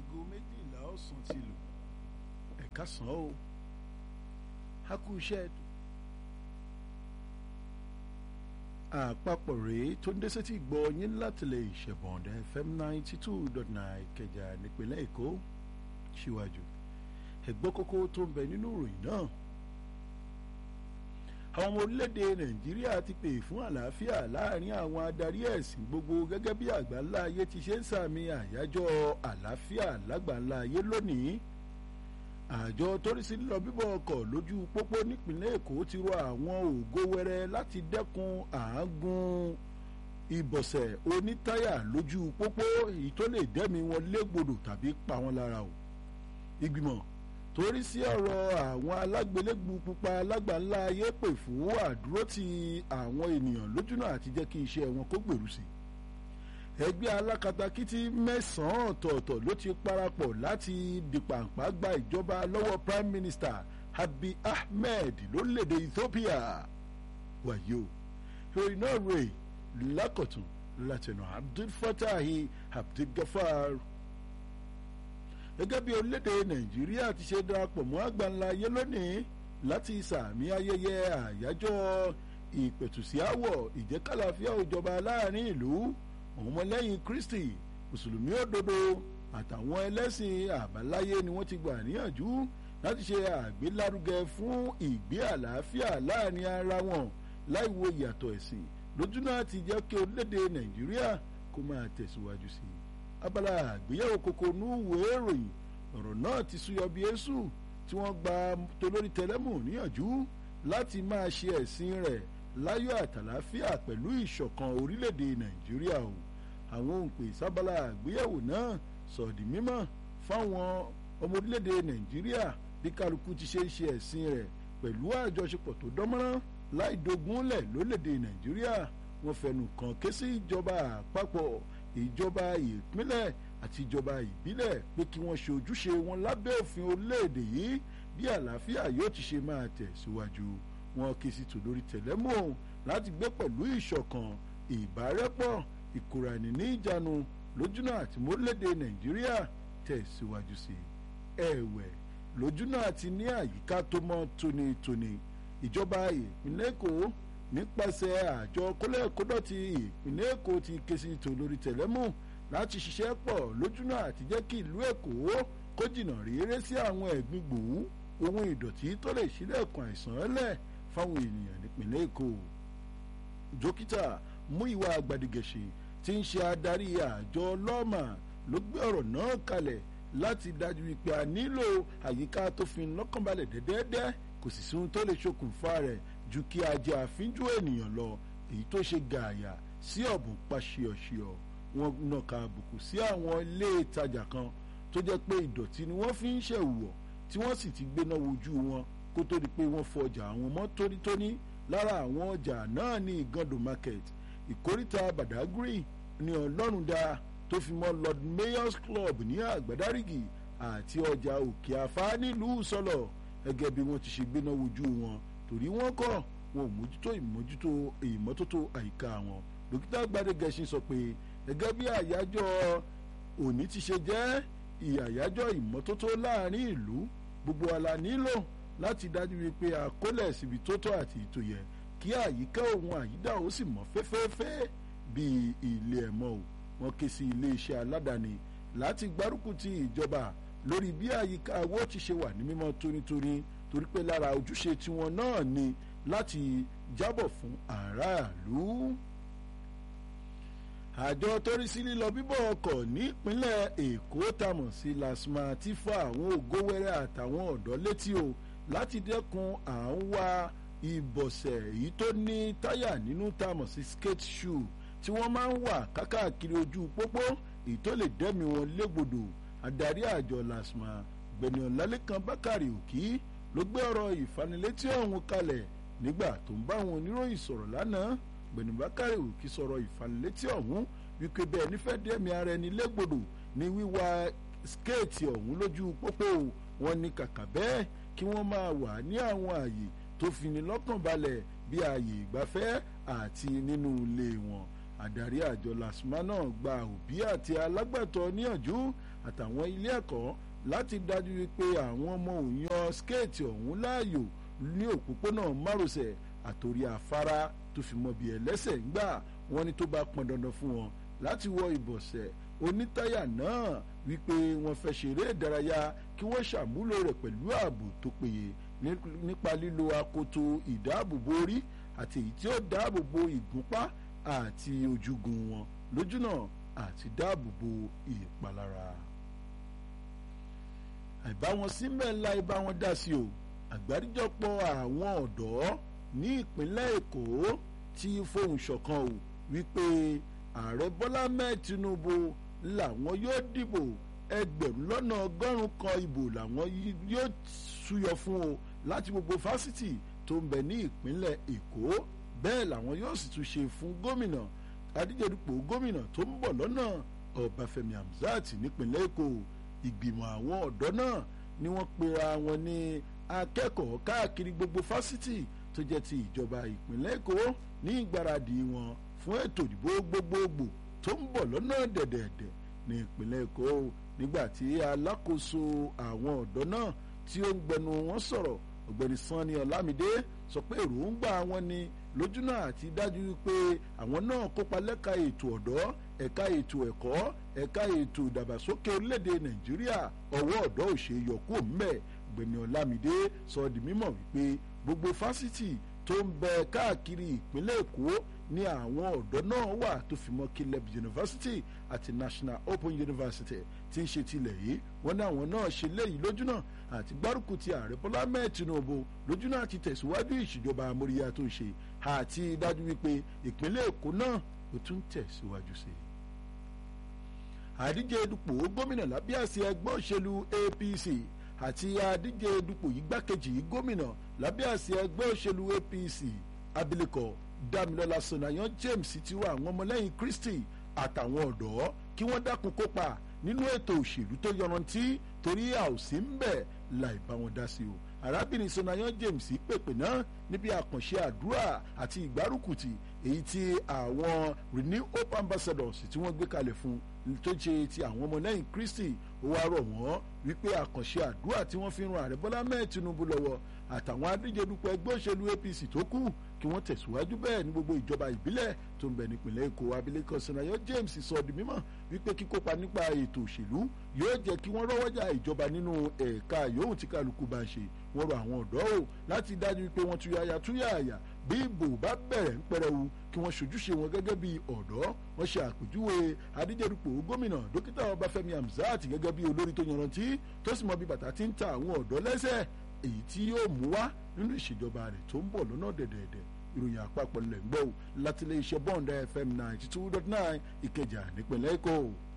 aago méjìlá ọ̀sán ti lù ẹ̀ka sàn ó a kú iṣẹ́ ètò àpapọ̀ rèé tó ń dé sétí gbọ́ yín látìlẹ̀ ìṣẹ̀bọ̀ndẹ̀ fm ninety two dot nine Ìkẹjà nípínlẹ̀ Èkó síwájú ẹ̀gbọ́n kókó tó ń bẹ nínú ìròyìn náà àwọn ọmọ orílẹ̀-èdè Nàìjíríà ti pè fún àlàáfíà láàrin àwọn adarí ẹ̀sìn gbogbo gẹ́gẹ́ bí àgbáńlá ayé ti ṣe ń sàmì àyájọ́ àlàáfíà lágbàńlá ayé lónìí àjọ torísí lílọ bíbọ̀ ọkọ̀ lójú pópó nípìnlẹ̀ Èkó ti rọ àwọn ògo wẹrẹ láti dẹ́kun àágùn ìbọ̀sẹ̀ onítáyà lójú pópó èyí tó lè dẹ́mi wọn légbodò tàbí pa wọn lára o ìgbìmọ̀ torí sí ọ̀rọ̀ àwọn alágbélégbù pupa alágbàńlá ayé pè fún àdúrótì àwọn ènìyàn lójúnà àti jẹ́ kí iṣẹ́ wọn kó gbèrú sí i ẹgbẹ́ alákatakítí mẹ́sàn-án ọ̀tọ̀ọ̀tọ̀ ló ti parapọ̀ láti dìpàǹpá gba ìjọba lọ́wọ́ prime minister Abiy Ahmed lórílẹ̀‐èdè Ethiopia wàyí o ìròyìn náà rè lákọ̀tún látẹnu Abdul Fatahi Abdul Gafar gẹ́gẹ́ bí orílẹ̀‐èdè Nàìjíríà ti ṣe darapọ̀ mọ́ àgbáńlá ayé lónìí láti sàmì ayẹyẹ àyájọ́ ìpẹ̀tùsíáwọ̀ ìjẹ́kàlàfíà òjọba láàrin ìlú àwọn ọmọlẹ́yìn Kristi mùsùlùmí òdodo àtàwọn ẹlẹ́sìn àbáláyé ni wọ́n ti gbà níyànjú láti ṣe àgbélárugẹ fún ìgbé àlàáfíà láàrin ara wọn láì wo ìyàtọ̀ ẹ̀sìn lójúnà ti jẹ́ kí orílẹ̀-èdè Nàìjíríà kó máa tẹ̀síwájú sí i abala àgbéyẹ̀wò kòkó núwò ìròyìn ọ̀rọ̀ náà ti súyọ bí èṣù tí wọ́n gba tolórí tẹlẹ́mù níyànjú láti máa ṣe ẹ̀sìn rẹ̀ láyọ̀ àtàláfíà pẹ̀lú ìṣọ̀kan orílẹ̀-èdè Nàìjíríà o àwọn òǹpè sábàlá àgbéyẹ̀wò náà sọ̀dí mímọ̀ fáwọn ọmọ orílẹ̀-èdè Nàìjíríà bí kálukú ti ṣe ń ṣe ẹ̀sìn rẹ̀ pẹ̀lú àjọṣepọ̀ tó dánmọ́rán láì dogúnlẹ̀ lórílẹ̀-èdè Nàìjíríà wọ́n fẹnu kàn ké sí ìjọba àpapọ̀ ìjọba ìpínlẹ̀ àti ìjọba ìbílẹ̀ pé kí wọ́n ṣe ojúṣe wọn lábẹ́ òfin orílẹ̀-èdè yìí bí àlàáfíà yóò ti ṣe máa tẹ̀síwájú wọn kì í sì tò lórí tẹ̀lẹ́mù ọ̀hún láti gbé pẹ̀lú ìṣọ̀kan ìbárẹ́pọ̀ ìkóraẹni ní ìjánu lójúnà àti mórílẹ̀-èdè nàìjíríà tẹ̀síwájú sí i ẹ̀wẹ̀ lójúnà àti ní àyíká tó mọ́ tónítóní ìjọba ìpínlẹ̀ èkó nípasẹ̀ àjọ kólẹ́kódọ̀tì ìpínlẹ̀ èkó ti ké sí tò lórí tẹ̀lẹ́mù láti ṣiṣẹ́ pọ̀ lójúnà àti jẹ́ kí ìlú èkó kó jìnnà réré sí àwọn ẹ̀gbin gbòó ohun ìdọ̀tí tó lè ṣílẹ̀kùn àìsàn lẹ̀ fáwọn ènìyàn nípìnlẹ̀ èkó dókítà Múyìwá Gbàdìgẹ̀ṣe tí ń ṣe adarí àjọ lọ́ọ̀mà ló gbé ọ̀rọ̀ náà kalẹ̀ láti dájú wípé a nílò àyíká tó fi lọ́kànbalẹ̀ dẹ́dẹ́dẹ́ kò sì sí ohun tó lè ṣokùnfà rẹ̀ ju kí a jẹ àfínjú ènìyàn lọ èyí tó ṣe gààyà sí ọ̀bùn paṣíọ̀ṣíọ̀ wọn nàka àbùkù sí àwọn ilé ìtajà kan tó jẹ́ pé ìdọ̀tí ni wọ́n fi ń ṣẹ̀wọ̀ tí wọ́n sì ti gbéná wojú wọn kó tó di pé wọ́n fọjà àwọn mọ́ tónítóní lára àwọn ọjà náà ní Igando market ìkóríta Badagry ní Ọlọ́rundá tó fi mọ́ Lord Mayor's Club ní Àgbàdárígì àti ọjà Òkè Afá nílùú Sọlọ gẹ́gẹ́ bí wọ́n ti ṣe gbéná wojú wọn torí wọ́n kọ̀ wọn ò mójútó ìmójútó ìmọ́tótó àyíká wọn dókítà Gbádégẹṣin sọ pé gẹ́gẹ́ bí àyájọ́ òní ti ṣe jẹ́ ìyàyájọ́ ìmọ́tótó láàrin ìlú gbogbo ala nílò láti dájú wípé àkólẹ̀ síbi tó tọ́ àti ètò yẹ kí àyíká òun àyídà ó sì mọ́ fẹ́fẹ́fẹ́ bíi ilé ẹ̀mọ́ o wọ́n ké sí iléeṣẹ́ aládàáni láti gbárùkù ti ìjọba lórí bí àyíká owó ti ṣe wà ní mímọ́ tónítóní torí pé lára ojúṣe tiwọn náà ni láti jábọ̀ fún aráàlú àjọ torí sí lílọ bíbọ̀ ọkọ̀ nípínlẹ̀ èkó tamọ̀ sí lasma ti fa àwọn ògówẹ́rẹ́ àtàwọn ọ̀dọ́ létí o láti dẹ́kun à ń wá ìbọ̀sẹ̀ èyí tó ní táyà nínú tamọ̀ sí skate shoe tí wọ́n máa ń wà kákàkiri ojú pópó èyí tó lè dẹ́mi wọn légbodò adarí àjọ lasma gbẹ̀nì ọ̀làlẹ́kan bákàrè òkì ló gbé ọ̀rọ̀ ìfanilétí ọ̀hún kalẹ̀ nígbà tó ń bá àwọn oníròyìn sọ̀rọ̀ lánàá gbẹ̀nì bákàrè òkì sọ̀rọ̀ ìfanilétí ọ̀hún wípé bẹ́ẹ̀ nífẹ̀ẹ́ dẹ́mi ara ẹni légbodò ní wíwá skéètì ọ̀hún lójú pópó wọn ní kàkà bẹ́ẹ̀ kí wọ́n máa wà ní àwọn ààyè tó fini lọ́kàn balẹ̀ bí ààyè ìgbafẹ́ àti nínú ilé wọn adarí àjọ lasma náà gba òbí àti alágbàtọ́ níyànjú àtàwọn ilé ẹ̀kọ́ láti dájú wípé àwọn ọmọ òun yan skéètì ọ̀hún láàyò ní òpópónà márosẹ̀ àtòrí afárá tó fi mọ́ bí ẹlẹ́sẹ̀ ń gbà wọ́n ní tó bá pọn dandan fún wọn láti wọ ìbọ̀sẹ̀ onítàyà náà wípé wọ́n fẹ́ ṣeré ìdárayá kí wọ́n ṣàmúlò rẹ̀ pẹ̀lú ààbò tó péye nípa lílo akoto ìdáàbòbò orí àti èyí tí ó dáàbòbò ìgúnpá àti ojúgun wọn lójúnà àti dáàbòbò ìpalára. àìbáwọn síbẹ̀ ńlá ibà wọn dá sí o àgbáríjọpọ̀ àwọn ọ̀dọ́ ní ìpínlẹ̀ èkó ti fohùn ṣọ̀kan o wípé ààrẹ bọ́lá mẹ́ẹ̀ tinubu làwọn yóò dìbò ẹgbẹ̀rún lọ́nà ọgọ́rùn-ún kan ìbò làwọn yóò súyọ fún o láti gbogbo fásitì tó ń bẹ ní ìpínlẹ̀ èkó bẹ́ẹ̀ làwọn yóò sì tún ṣe fún gómìnà adíjedupò gómìnà tó ń bọ̀ lọ́nà ọbáfẹ́mi hamzat nípínlẹ̀ èkó ìgbìmọ̀ àwọn ọ̀dọ́ náà ni wọ́n pera wọn ní akẹ́kọ̀ọ́ káàkiri gbogbo fásitì tó jẹ́ ti ìjọba ìpínlẹ̀ èkó ní ìgbáradì wọn fún ètò ìdìbò gbogbogbò tó ń bọ̀ lọ́nà dẹ̀dẹ̀dẹ̀ ní ìpínlẹ̀ èkó nígbà tí alákòóso àwọn ọ̀dọ́ náà tí ó ń gbẹnu wọn sọ̀rọ̀ ọ̀gbẹ́ni sanni ọlámídé sọ pé èròǹgbà wọn ni lójúnà àti dájú pé àwọn náà kópa lẹ́ka ètò ọ̀dọ́ ẹ̀ka ètò ẹ̀kọ́ ẹ̀ka ètò ìdàgbàsókè orílẹ̀-èdè nàìjíríà ọwọ́ ọ̀dọ́ ò ṣe yọkú mbẹ́ ọ̀gbẹ́ni ọlámídé sọ di mímọ̀ wípé gbogbo fásitì tó ń bẹ káàkiri ìpínlẹ̀ èkó ní àwọn ọ̀dọ́ náà wà tó fi mọ́ Caleb University àti National Open University tí ń ṣe tilẹ̀ yìí wọ́n ní àwọn náà ṣe léyìí lójúnà àti gbárùkù ti ààrẹ Bọ́lá mẹ́ẹ̀ Tinubu lójúnà àti tẹ̀síwájú ìṣèjọba amóríyá tó ń ṣe àti dájú wípé ìpínlẹ̀ Èkó náà ó tún tẹ̀síwájú sí i. àdíje dupò gómìnà lábẹ́ àsíá ẹgbẹ́ òṣèlú APC àti àdíje dupò igbákejì gómìnà lábẹ́ àsíá ẹgbẹ́ òṣèlú APC abilékọ Dámilọ́lá Sonayan James ti wá àwọn ọmọlẹ́yìn Kristi àtàwọn ọ̀dọ́ kí wọ́n dákun kópa nínú ètò òṣèlú tó yọrantí torí a ò sí ń bẹ̀ láì bá wọn dá sí o arábìnrin Sonayan James pèpè náà níbi àkànṣe àdúrà àti ìgbárùkùtì èyí tí àwọn Renew Hope Ambassadors tí wọ́n gbé kalẹ̀ fún tó ṣe ti àwọn ọmọlẹ́yìn Kristi ó wá rọ̀ wọ́n wípé àkànṣe àdúrà tí wọ́n fi ran ààrẹ Bọ́lá mẹ́ẹ̀ Tinubu lọ́wọ́ àtàwọn adíjedupò ẹgbẹ́ òṣèlú APC tó kù kí wọ́n tẹ̀síwájú bẹ́ẹ̀ ní gbogbo ìjọba ìbílẹ̀ tó ń bẹ nípìnlẹ̀ Èkó abilékọ Sonayan James sọ di mímọ̀ wípé kíkópa nípa ètò òṣèlú yóò jẹ́ kí wọ́n rọ́wọ́jà ìjọba nínú ẹ̀ka yòówù tí kálukú bá ń ṣe wọ́n rọ àwọn ọ̀dọ́ o láti dájú pé wọ́n túyàyà túyàyà bí ìbò bá bẹ̀rẹ̀ ń pẹrẹwu kí wọ́n ṣojúṣe wọn gẹ́gẹ́ bí ọ̀dọ́ wọ́n ṣe àpèjúwe adíjẹ́dupò gómìnà dókítà ọbáfẹ́mi hamzat gẹ́gẹ́ bí olórí tó yanrantí tó sì mọ bí bàtà ti ń ta àwọn ọ̀dọ́ lẹ́sẹ̀ èyí tí yóò mú wá nínú ìṣèjọba rẹ̀ tó ń bọ̀ lọ́nà dẹ̀dẹ̀dẹ̀ ìròyìn àpapọ̀ lẹ̀ ń gbọ́ láti ilé iṣẹ́ bond fm ninety two dot nine ìkẹjà nípìnlẹ̀ èkó.